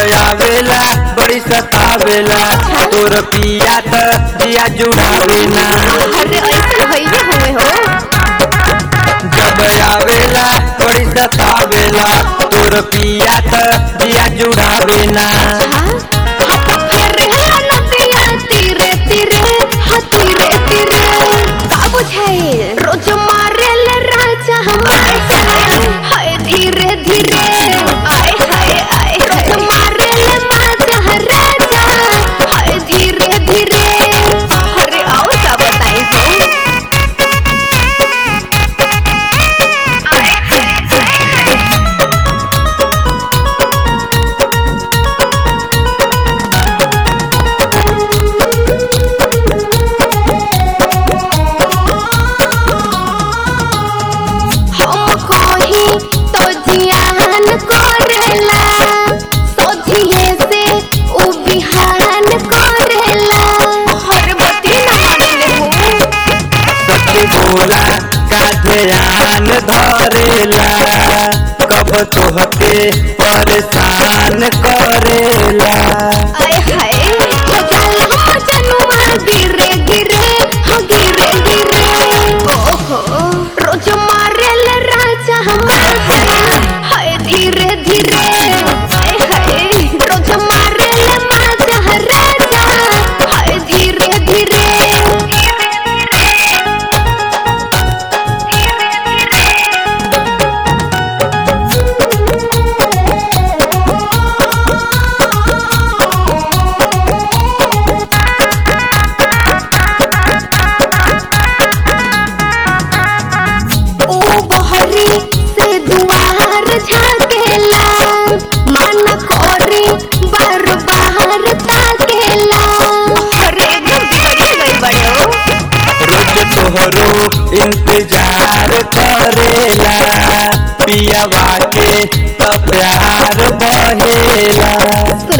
आवेला बड़ी सतावेला तोर पिया त जिया जुड़ावेला अरे ऐसे भइले हुए हो जब आवेला बड़ी सतावेला तोर पिया त जिया जुड़ावेला हाँ अरे नदिया तीरे तीरे हाँ तीरे तीरे का बुझाए रोज मारे ले राजा हमारे हाय धीरे धीरे आए हाय आए रोज मारे ले माजा राजा हाय धीरे धीरे अरे आओ क्या बताई तो हम कोही तो जियान करेला सोझिए से उ बिहान करेला हर बती न मानले हो सच बोला का ध्यान धरेला कब तोहके परेशान करेला आय हाय हो जाला हो जनुआ गिरे गिरे हो गिरे गिरे ओहो रोज मारे ले राजा हमारे हाय धीरे धीरे आय हाय रोज मारे ले माजा राजा हाय धीरे धीरे ओ बहरी से दुआर झाकेला मन कोरी बार बाहर ताकेला अरे एकदम बिगड़ी गई बड़े रोज तोहरो इंतजार करेला पियावा के त प्यार बहेला